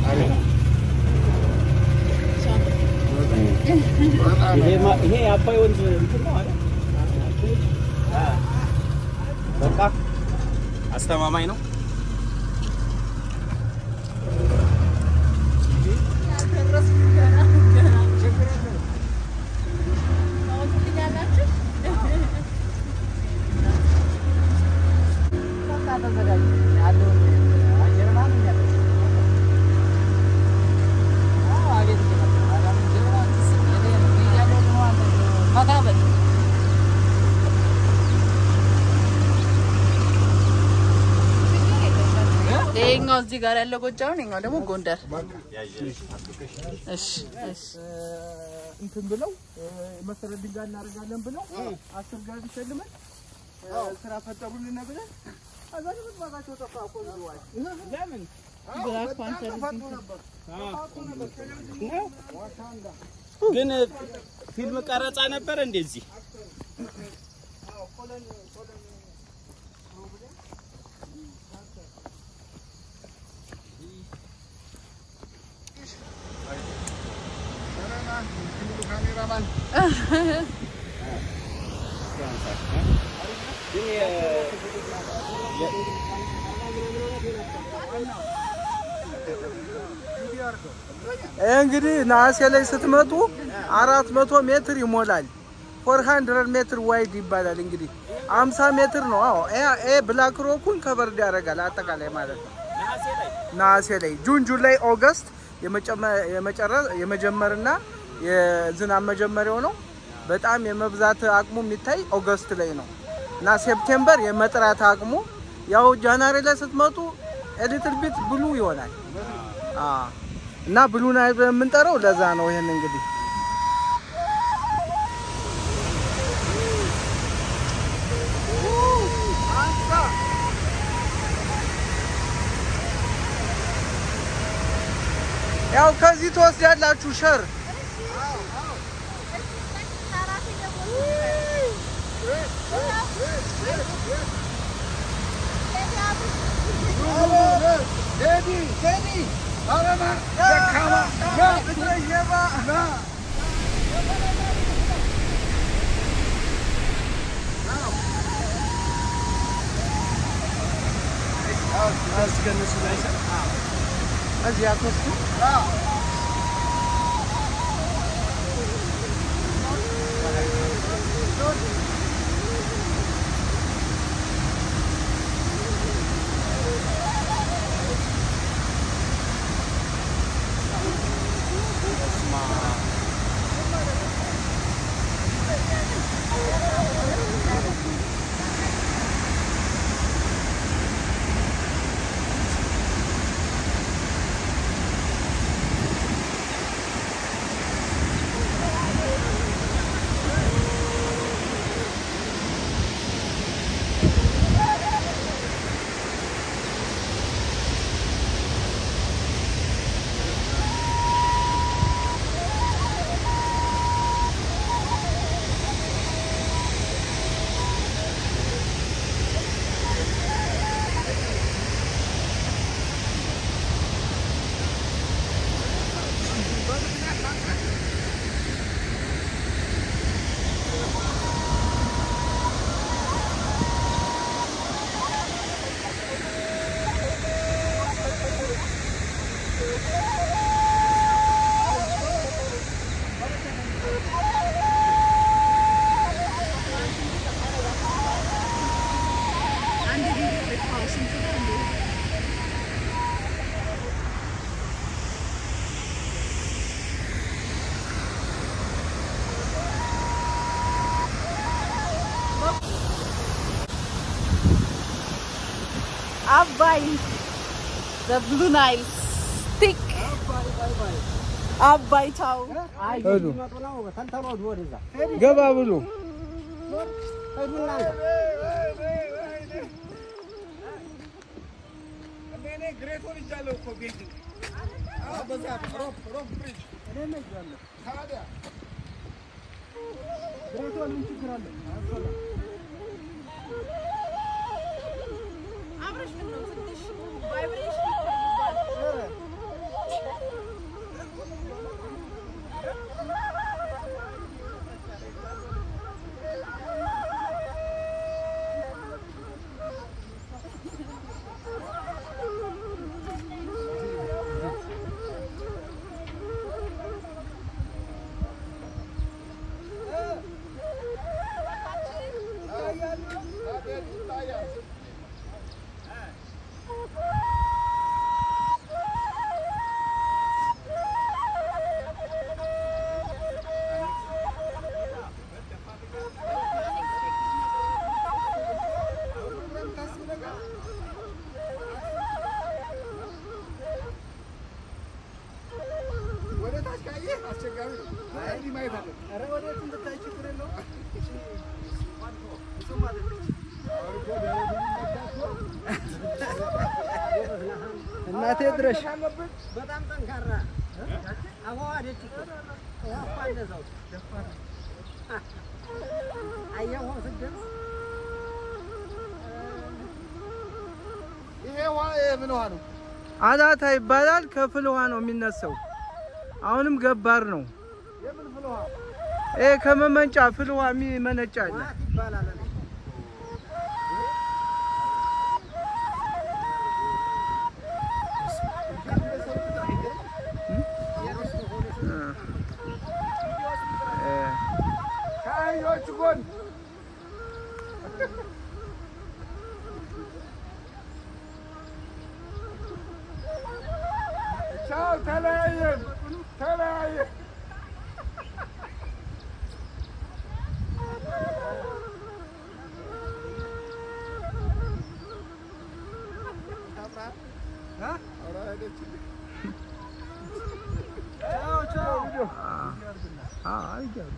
ይሄ የአባይ ወንዝ እንትን ነው አይደል? በቃ አስተማማኝ ነው። ይሄኛው እዚህ ጋር ያለው ጎጃም፣ ይሄኛው ደግሞ ጎንደር። እሺ እሺ እንትን ብለው መሰረት ድንጋይ እናደርጋለን ብለው አስር ጋር ሸልመን ስራ ፈጠሩልን ብለን ከዛ ግን ዋጋቸው ጠፋ እኮ ይዘዋል። ለምን ብላክ ፓንተር ጠፋጡ ነበር ጠፋጡ ነበር። ዋሻንዳ ግን ፊልም ቀረጻ ነበረ እንደዚህ ቆለን ቆለን ካሜራማን ግን የ- እንግዲህ ነሐሴ ላይ ስትመጡ አራት መቶ ሜትር ይሞላል። ፎር ሀንድረድ ሜትር ዋይድ ይባላል። እንግዲህ አምሳ ሜትር ነው። አዎ ይሄ ብላክ ሮኩን ከበርድ ያደርጋል አጠቃላይ ማለት ነው። ነሐሴ ላይ ጁን፣ ጁላይ፣ ኦገስት የመጨመ- የመጨረ- የመጀመርና የዝናብ መጀመሪያው ነው። በጣም የመብዛት አቅሙ የሚታይ ኦገስት ላይ ነው እና ሴፕቴምበር የመጥራት አቅሙ ያው ጃንዋሪ ላይ ስትመጡ ኤሊትል ቢት ብሉ ይሆናል። አዎ እና ብሉ ናይል ብለን የምንጠራው ለዛ ነው። ይሄን እንግዲህ ያው ከዚህ ትወስዳላችሁ ሸር እዚህ አትወስዱ አባይ the blue nile stick አባይ ቻው ሄዱ ገባ ብሉ ነሽ? በጣም ጠንካራ አዋዋደች እኮ ውሃ እኮ እንደዛው አየህ ውሃው ስትደርስ ይሄ ውሃ ምን ውሃ ነው? አዳታ ይባላል። ከፍል ውሃ ነው የሚነሳው። አሁንም ገባር ነው። የምን ፍል ውሃ? ይሄ ከመመንጫ ፍል ውሃ የሚመነጫ አለ። ዋት ይባላል እኔ እ ከአህዮች ጎን ቻው፣ ተለያየን ተለያየን። አ አይ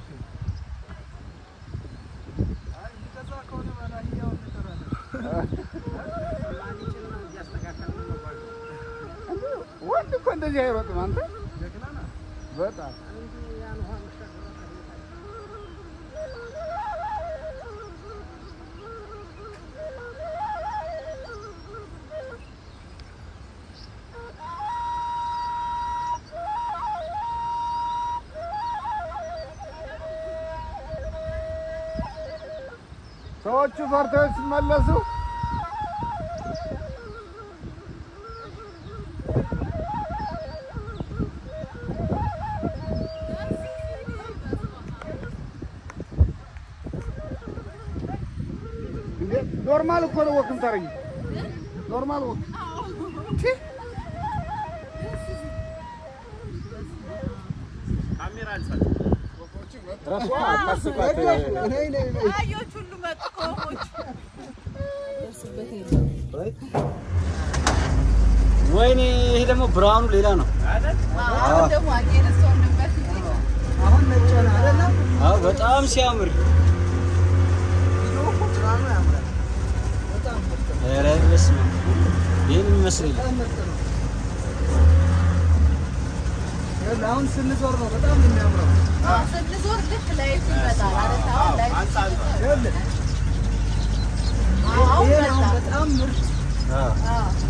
ወንድ እኮ እንደዚህ አይሮጥም። አንተ በጣም ሰዎቹ ፈርተው ሲመለሱ እንዴ ኖርማል እኮ ነው ወክ የምታደርጊ ኖርማል ወክ ካሜራ አንሳት። አህዮች ሁሉ መጡ ከወፎች ደርስበት የለም። ወይኔ ይሄ ደግሞ ብርሃኑ ሌላ ነው። አሁን ደግሞ አጌነሰው ነበር አሁን ነጭ ሆነ አይደለም? አዎ በጣም ሲያምር ቪዲዮ እኮ ብርሃኑ ያምራል። በጣም ምርጥ ነው። ኧረ በስመ አብ ይህን ይመስለኛል። በጣም ምርጥ ነው። ይኸውልህ አሁን ስንዞር ነው በጣም የሚያምረው። ስንዞር ልክ ላይቱ ይመጣል አይደል? አሁን ላይቱ አንሳ አንሳ። ይኸውልህ አሁን ይሄን አሁን መጣ። በጣም ምርጥ አዎ አዎ